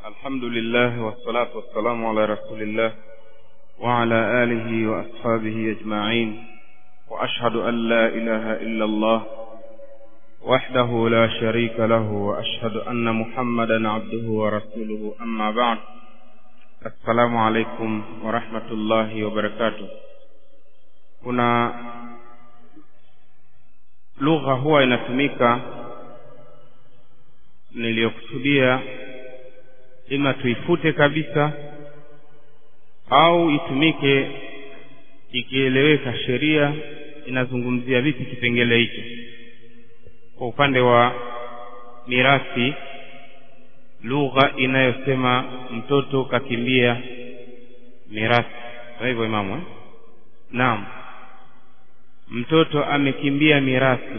الحمد لله والصلاة والسلام على رسول الله وعلى آله وأصحابه أجمعين وأشهد أن لا إله إلا الله وحده لا شريك له وأشهد أن محمدا عبده ورسوله أما بعد السلام عليكم ورحمة الله وبركاته kuna lugha huwa inatumika niliyokusudia ima tuifute kabisa au itumike ikieleweka sheria inazungumzia vipi kipengele hicho kwa upande wa mirathi lugha inayosema mtoto kakimbia mirathi kwa hivyo imamu eh? naam mtoto amekimbia mirathi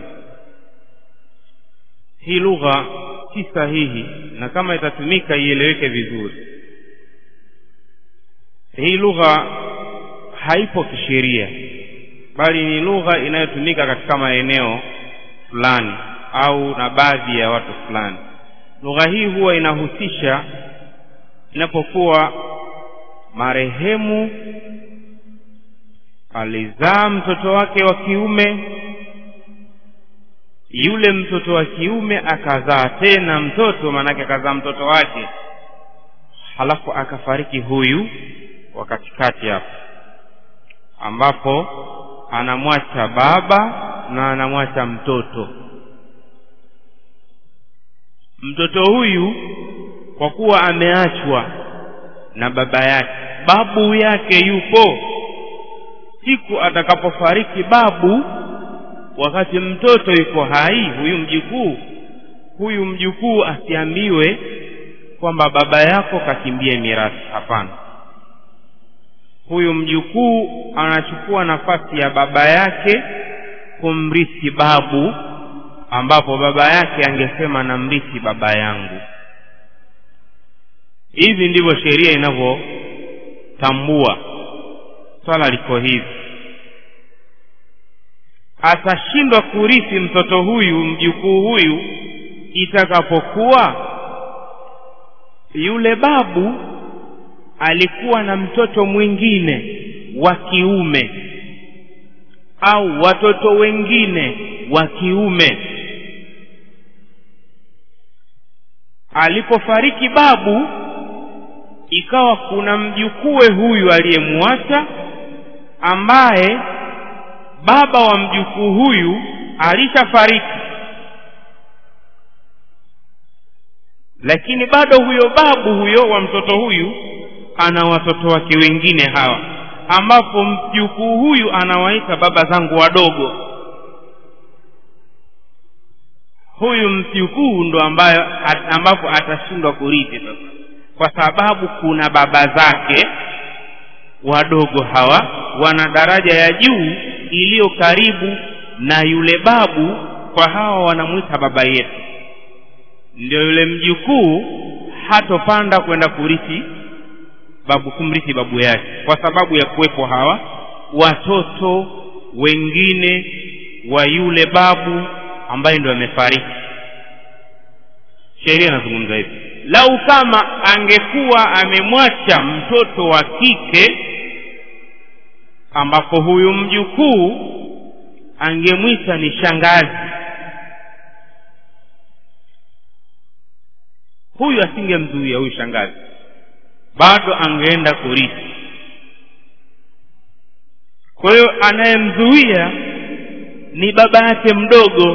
hii lugha si sahihi na kama itatumika ieleweke vizuri hii lugha haipo kisheria bali ni lugha inayotumika katika maeneo fulani au na baadhi ya watu fulani lugha hii huwa inahusisha inapokuwa marehemu alizaa mtoto wake wa kiume yule mtoto wa kiume akazaa tena mtoto maanake akazaa mtoto wake halafu akafariki huyu wa katikati hapo ambapo anamwacha baba na anamwacha mtoto mtoto huyu kwa kuwa ameachwa na baba yake babu yake yupo siku atakapofariki babu wakati mtoto yuko hai huyu mjukuu huyu mjukuu asiambiwe kwamba baba yako kakimbia mirathi hapana huyu mjukuu anachukua nafasi ya baba yake kumrithi babu ambapo baba yake angesema namrithi baba yangu hivi ndivyo sheria inavyotambua swala liko hivi atashindwa kurithi mtoto huyu mjukuu huyu itakapokuwa yule babu alikuwa na mtoto mwingine wa kiume au watoto wengine wa kiume alipofariki babu ikawa kuna mjukue huyu aliyemwacha ambaye baba wa mjukuu huyu alishafariki lakini bado huyo babu huyo wa mtoto huyu ana watoto wake wengine hawa ambapo mjukuu huyu anawaita baba zangu wadogo huyu mjukuu ndo ambayo ambapo atashindwa kurithi sasa kwa sababu kuna baba zake wadogo hawa wana daraja ya juu iliyo karibu na yule babu kwa hawa wanamwita baba yetu ndio yule mjukuu hatopanda kwenda kurithi babu kumrithi babu yake kwa sababu ya kuwepo hawa watoto wengine wa yule babu ambaye ndo amefariki sheria inazungumza hivi lau kama angekuwa amemwacha mtoto wa kike ambapo huyu mjukuu angemwita ni shangazi huyu asingemzuia huyu shangazi bado angeenda kurithi kwa hiyo anayemzuia ni baba yake mdogo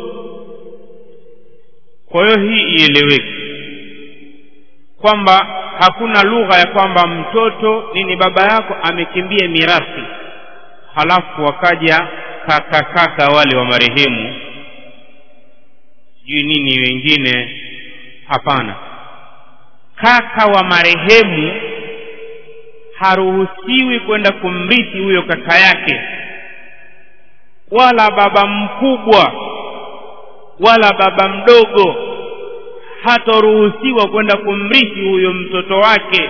kwa hiyo hii ieleweke kwamba hakuna lugha ya kwamba mtoto nini baba yako amekimbia mirathi halafu wakaja kaka kaka wale wa marehemu sijui nini wengine hapana kaka wa marehemu haruhusiwi kwenda kumrithi huyo kaka yake wala baba mkubwa wala baba mdogo hataruhusiwa kwenda kumrithi huyo mtoto wake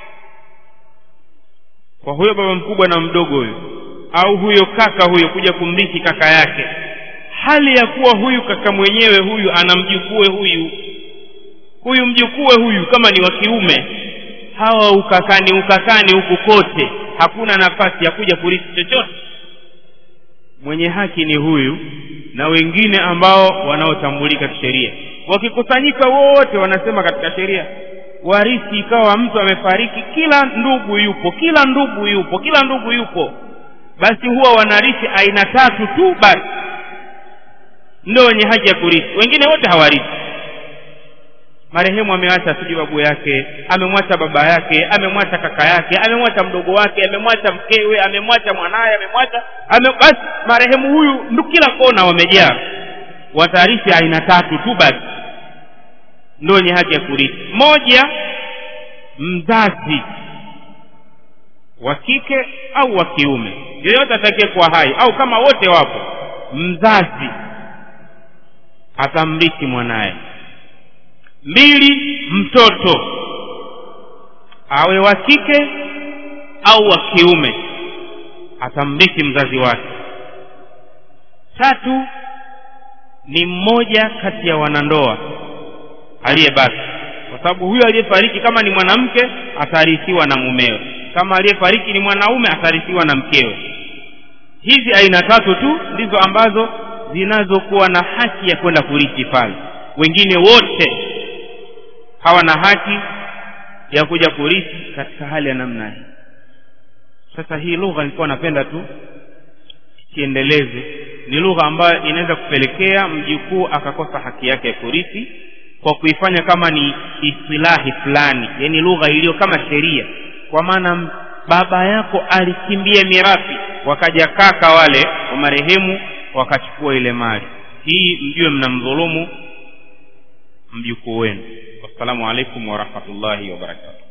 kwa huyo baba mkubwa na mdogo huyo au huyo kaka huyo kuja kumrithi kaka yake hali ya kuwa huyu kaka mwenyewe huyu anamjukue huyu huyu mjukue huyu kama ni wa kiume hawa ukakani ukakani huku kote hakuna nafasi ya kuja kurithi chochote mwenye haki ni huyu na wengine ambao wanaotambulika kisheria wakikusanyika wote wanasema katika sheria warithi ikawa mtu amefariki kila ndugu yupo kila ndugu yupo kila ndugu yupo basi huwa wanarithi aina tatu tu basi ndio wenye haki ya kurithi wengine wote hawarithi marehemu amewacha sijui babu yake amemwacha baba yake amemwacha kaka yake amemwacha mdogo wake amemwacha mkewe amemwacha mwanaye amemwacha ame, basi marehemu huyu ndu kila kona wamejaa watarithi aina tatu tu basi ndio wenye haki ya kurithi moja mzazi wa kike au wa kiume yeyote atakie kuwa hai au kama wote wapo mzazi atamrithi mwanaye mbili mtoto awe wa kike au wa kiume atamrithi mzazi wake tatu ni mmoja kati ya wanandoa aliyebaki kwa sababu huyo aliyefariki kama ni mwanamke atarithiwa na mumewe kama aliyefariki ni mwanaume atarithiwa na mkewe hizi aina tatu tu ndizo ambazo zinazokuwa na haki ya kwenda kurithi pale wengine wote hawana haki ya kuja kurithi katika hali ya namna hii sasa hii lugha nilikuwa napenda tu siendeleze ni lugha ambayo inaweza kupelekea mjukuu akakosa haki yake ya kurithi kwa kuifanya kama ni istilahi fulani yani lugha iliyo kama sheria kwa maana baba yako alikimbia mirathi wakaja kaka wale wa marehemu wakachukua ile mali hii mjue mnamdhulumu mjukuu wenu wassalamu alaikum warahmatullahi wabarakatuh